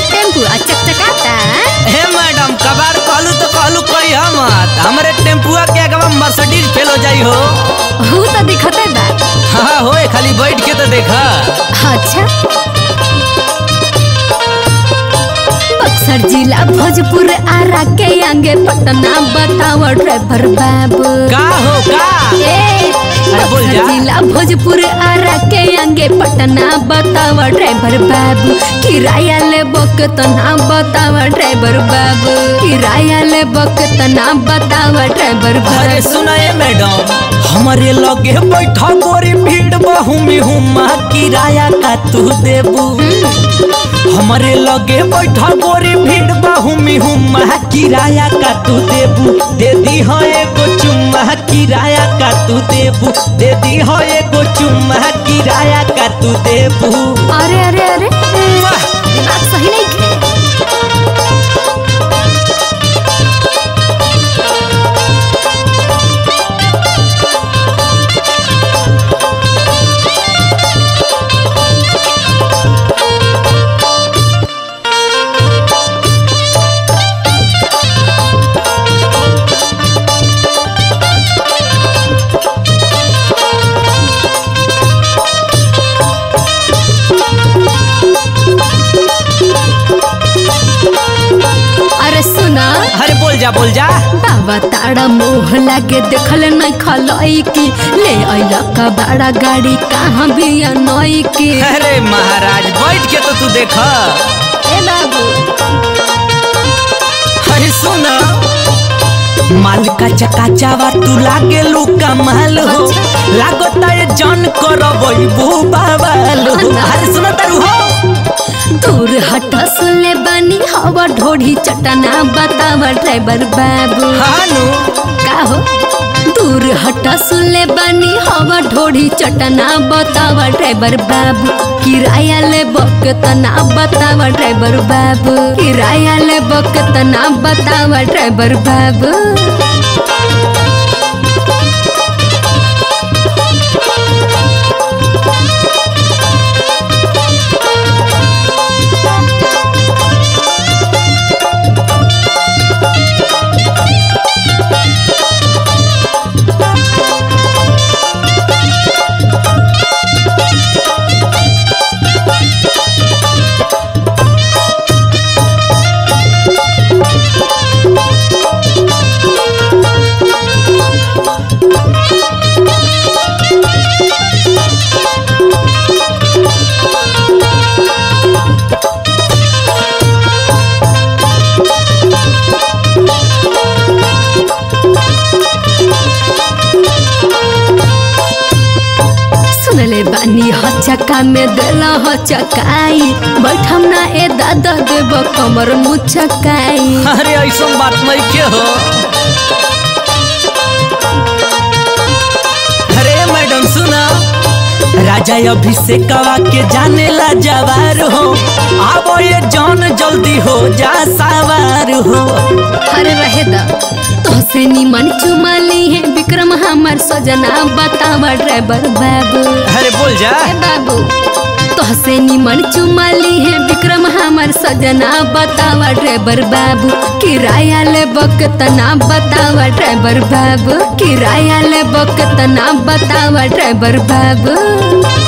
Tempo आ चकचकाता हे madam कबार कहलू तो कहलू कही मत हमरे टेम्पुआ के अगवा मर्सिडीज फेल हो जाई हो हु तो दिखते बा हाँ हो खाली बैठ के तो देखा अच्छा बक्सर जिला भोजपुर आरा के आगे पटना बताओ ड्राइवर बाबू का हो का ए, अरे बोल जा। बक्सर जिला भोजपुर आरा के आगे पटना बताओ ड्राइवर बाबू किराया ले बकतना बताओ ड्राइवर बाबू किराया ले बकतना बताओ ड्राइवर अरे बाबू सुनाए मैडम हमारे लगे बैठा गोरी भीड़ बहुमी हुमा किराया का तू देबू हमारे लगे बैठा गोरी भीड़ बहुमी हुमा किराया का तू देबू दे दी हो एगो चुम्मा किराया का तू देबू दे दी हो एगो चुम्मा किराया का तू देबू अरे अरे अरे वाह! दिमाग सही नहीं खे अरे सुना अरे बोल जा बोल जा बाबा तारा मुँह लागे देखल नहीं खलई की ले अइला का बड़ा गाड़ी कहाँ भी नई की अरे महाराज बैठ के तो तू देखा ए बाबू अरे सुन माल का चका चावा तू लागे लू कमाल हो लागता ये जान करबई बू बाबाल हो अरे सुन तारू हो दूर हट सुनले बानी हवा ढोढ़ी चटना बतावा ड्राइवर बाबू हानु का हो दूर हट सुनले बानी हवा ढोढ़ी चटना बतावा ड्राइवर बाबू किराया ले बकतना बतावा ड्राइवर बाबू किराया ले बकतना बतावा ड्राइवर बाबू सुनले बानी हचका में देला हचकाई बैठम ना ए दादा देव कमर मुचकाई अरे ऐसा बात नहीं के हो अरे मैडम सुना राजा अभिषेकवा के जाने ला जवार हो आवो ये जान जल्दी हो जा सवार हो अरे रहे दा तोसे निमन चुमा ली है विक्रम हमार सजना बतावा ड्राइवर बाबू अरे बोल जा ए बाबू तोहसे निमन चुमा ली है विक्रम हमार सजना बतावा ड्राइवर बाबू किराया ले बकतना बतावा ड्राइवर बाबू किराया ले बकतना बतावा ड्राइवर बाबू